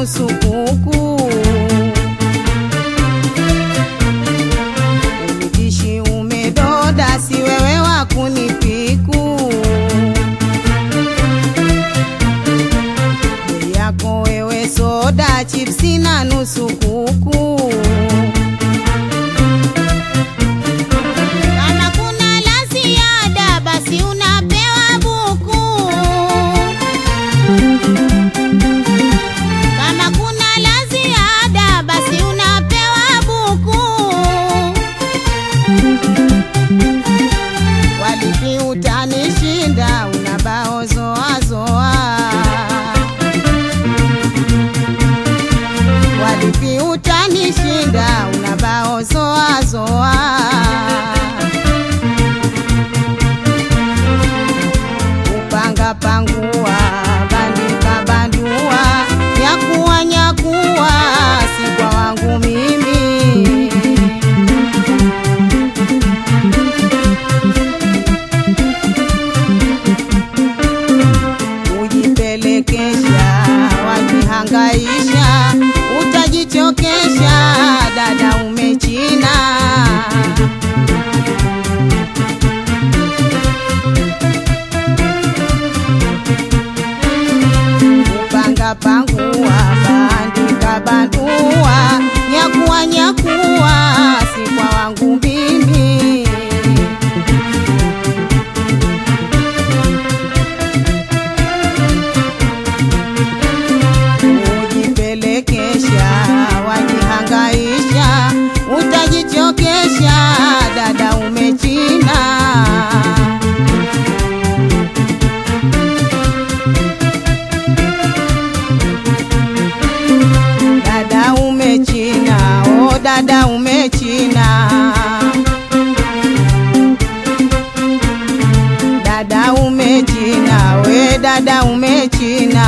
nusu kuku. Umitishi umedoda, si wewe wa kunipiku. Bei yako wewe soda, chipsi na nusu kuku. Kama kuna la ziada, basi unapewa buku. Kama kuna la ziada basi unapewa buku. Walipi utanishinda, una bao zoa zoa. Walipi utanishinda, una bao zoa zoa. Upanga pangua, bandika bandua, nyakuwa nyakuwa, si kwa wangu mimi. Ujipelekesha, wajihangaisha, utajichokesha, dada umechina. Upanga pangua, bandika bandua, nyakuwa nyakuwa, si kwa wangu mimi. Ujipelekesha, wajihangaisha, utajichokesha, dada umechina. Dada umechina, oh dada umechina. Dada umechina, we dada umechina.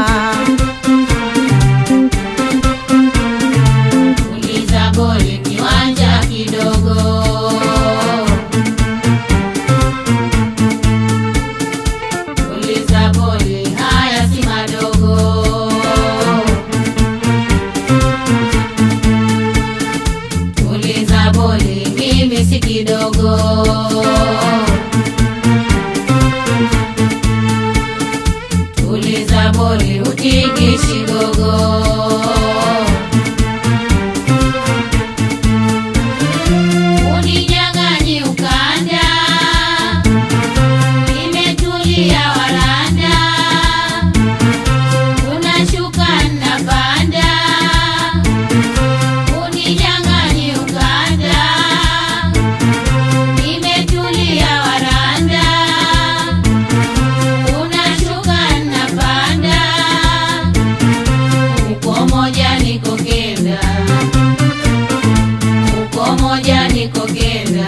Uliza goli kiwanja kidogo. Uliza goli haya si madogo. Uliza goli mimi si kidogo. Uliza boli utikishi gogo. Uninyang'anyi ukanda, nimetulia waranda, unashuka napanda. Uninyang'anyi ukanda, nimetulia waranda, unashuka napanda. Uko moja niko kenda uko moja niko kenda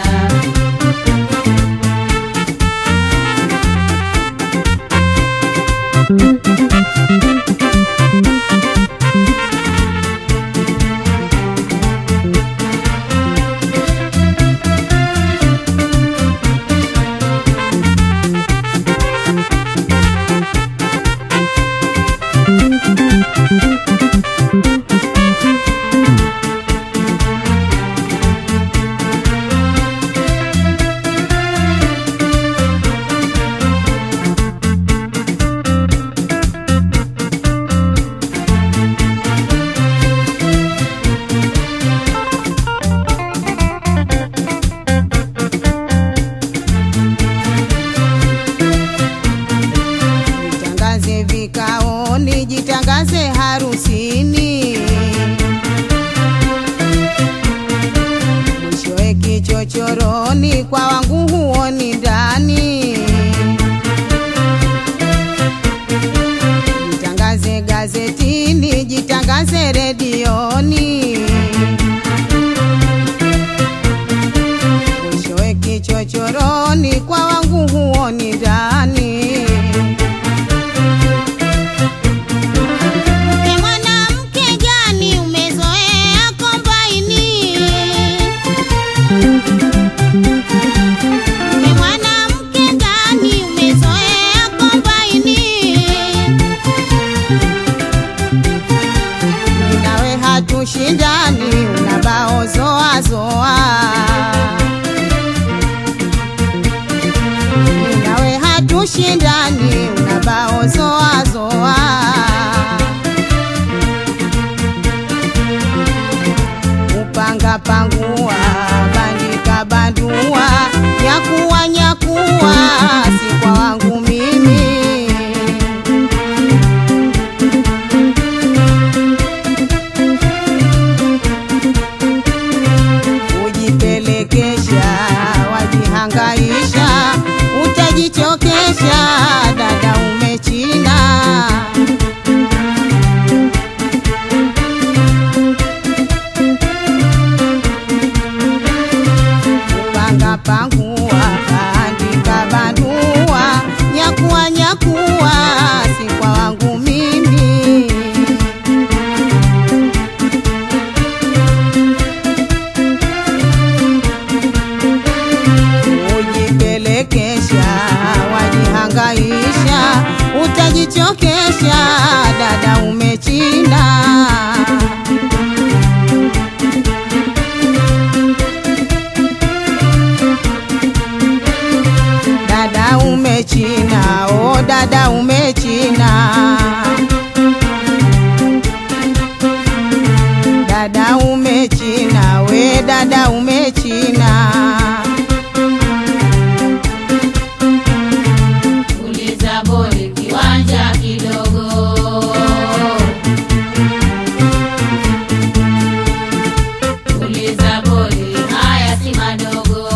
Jitangaze vikaoni, jitangaze harusini. Mwishowe kichochoroni, kwa wangu huoni ndani. Jitangaze gazetini, jitangaze redioni. Mwishowe kichochoroni, kwa wangu huoni ndani. Mke mwanamke gani umezoea kombaini? Mke mwanamke gani umezoea kombaini? dada umechina Tuliza boli kiwanja kidogo. Tuliza boli haya si madogo.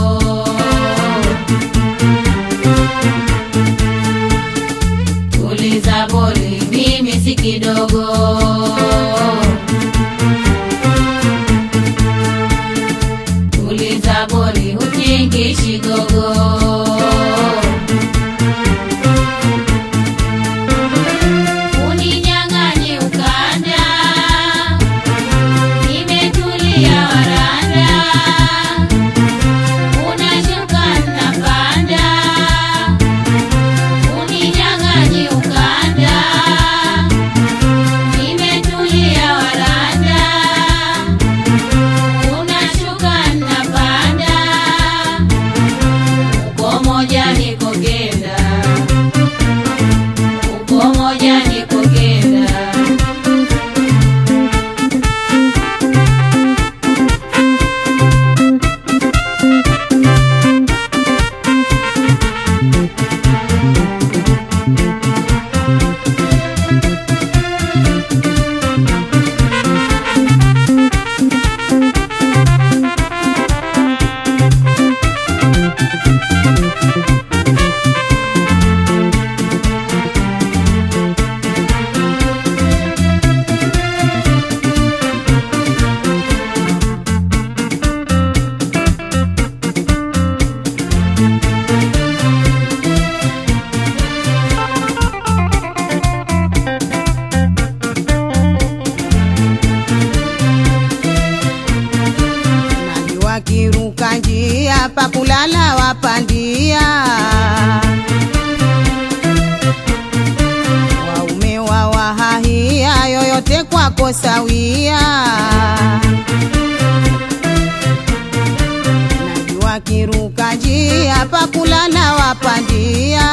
Tuliza boli mimi si kidogo. Tuliza boli hutingishi gogo. Uninyang'anye ukanda, nimetulia waranda, unashuka napanda. Uninyang'anye ukanda, nimetulia waranda, unashuka napanda. Uko moja niko kenda uko moja niko kenda nani wakiruka njia pakulala wapandia waume wawahahia yoyote kwako sawia nani wakiruka njia pakulala wapandia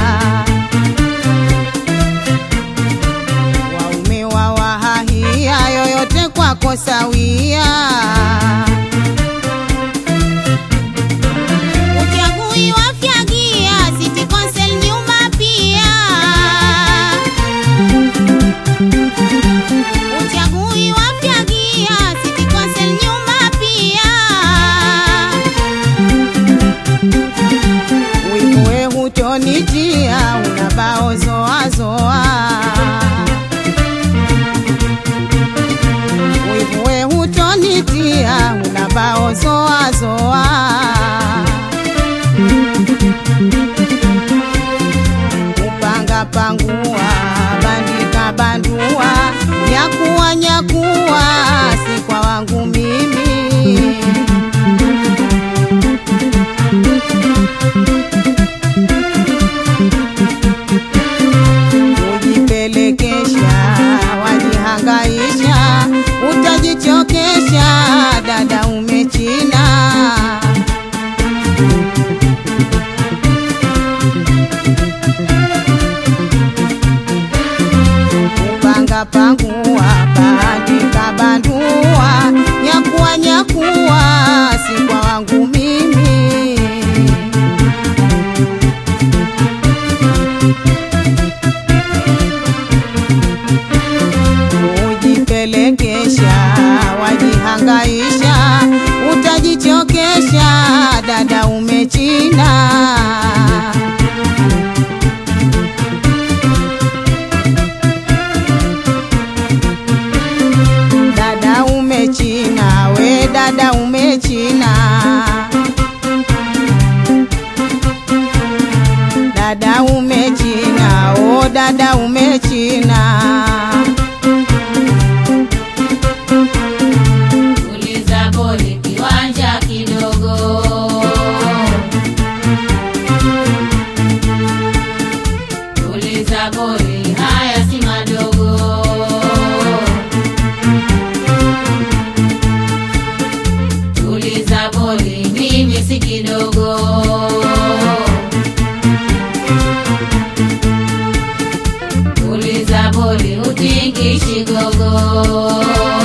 waume wawahahia yoyote kwako sawia Uchagui wafyagia City Council nyumba pia Uchagui wafyagia City Council nyumba pia Wivuwe hutonitia unabao zoa zoa Wivuwe hutonitia unabao zoa zoa kupanga pangua bandika bandua nyakuwa nyakuwa si kwa wangu mimi kujipelekesha wajihangaisha utajichokesha dada umechina kupanga pangua bandika bandua nyakuwa nyakuwa si kwa wangu mimi kujipelekesha wajihangaisha utajichokesha dada umechina dada umechina we dada umechina dada umechina o dada umechina tuliza boli kiwanja kidogo tuliza boli haya si madogo tuliza boli mimi si kidogo tuliza boli utingishi gogo